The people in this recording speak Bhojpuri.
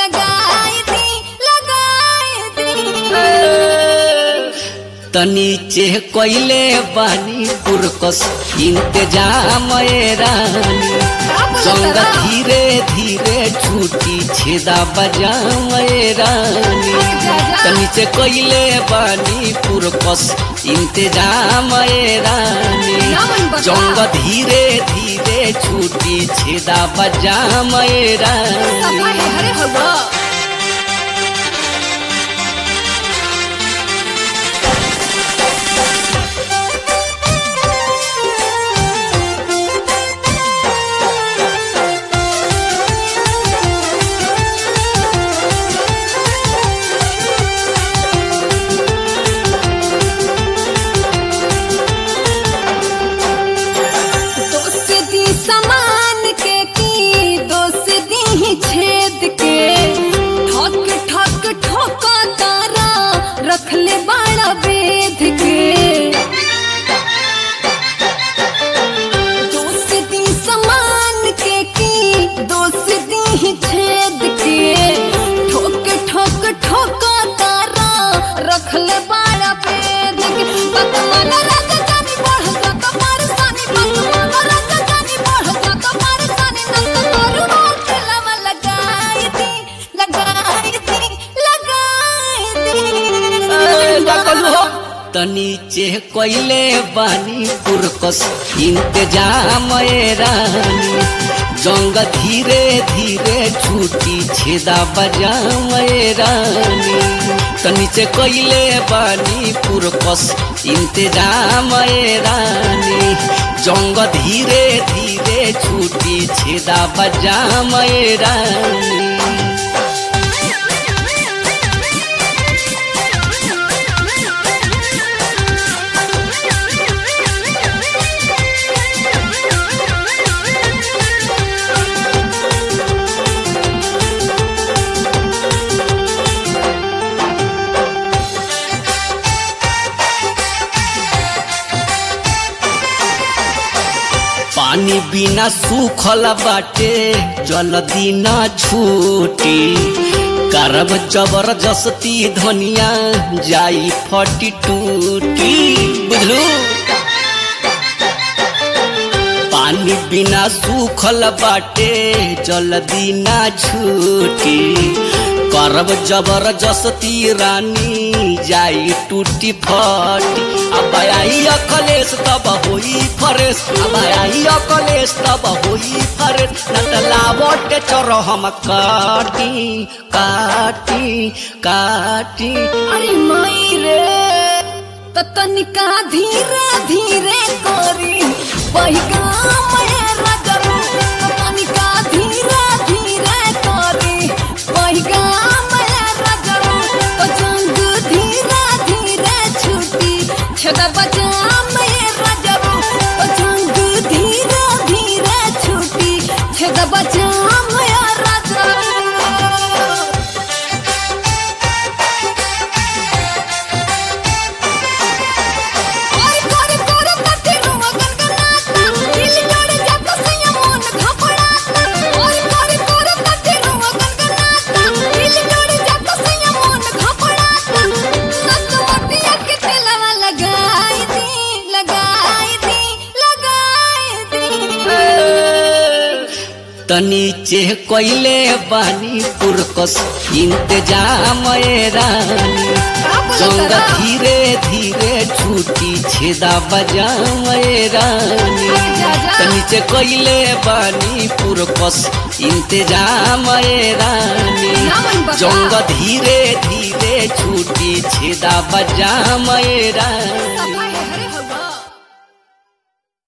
लगाई दी लगाई दी तनीचे कोइले बानी पुरकस इंतजाम ए रानी संग धीरे धीरे छूटी छेदा बजाम ए रानी तनीचे कोइले बानी पुरकस इंतजाम ए रानी जंग धीरे धीरे छूटी छेदा बजाम ए रानी हरे हवा दोस्त दी समान के की दोस्त दी छेद के ठक ठक ठोका तारा रख ले बाड़ा वेद के दोस्त दी समान के की दोस्त दी छेद के ठोक ठोक ठोका तारा रख ले बाड़ा वेद के पतमान राजा जानी बढ़ जा कमर सानी पतमान राजा जानी बढ़ जा कमर सानी नंद तोरू होठ लवा लगाई दी लगाई दी लगाई दी तनीचे कोइले बानी पुरकस इंतजाम ए रानी जंग धीरे धीरे छूटी छेदा बजाम ए रानी तनीचे कोइले बानी पुरकस इंतजाम ए रानी जंग धीरे धीरे छूटी छेदा बजाम ए रानी पानी बिना सूखल बाटे जल्दी ना छूटी करब जबरदस्ती धनिया जाई फटी टूटी बुझलू पानी बिना सूखल बाटे जल्दी ना छूटी करब जबरदस्ती रानी जाई टूटी फटी अब आई अकलेश तब होई फरेश अब आई अकलेश तब होई फरेश नटलावट चोर हम काटी काटी काटी अरे माई रे त तनिका धीरे धीरे करी बहिगा मेरा जरू त तनिका धीरे धीरे करी बहिगा मेरा जरू त जंग धीरे धीरे छूटी छदा बजा मेरा जरू त जंग धीरे धीरे छूटी छदा बजा मेरा जरू ओय करे करे पत्ती रुवा गनगनाता दिल करे जात सैया मन घपड़ाता ओय करे करे पत्ती रुवा गनगनाता दिल करे जात सैया मन घपड़ाता नचवतिया के तेलवा लगाई दी लगाई दी लगाई दी तनीचे कोइले बानी पुरकस इंतजाम ए रानी जंग धीरे धीरे छूटी छेदा बजाम ए रानी तनीचे कोइले बानी पुरकस इंतजाम ए रानी जंग धीरे धीरे छूटी छेदा बजाम ए रानी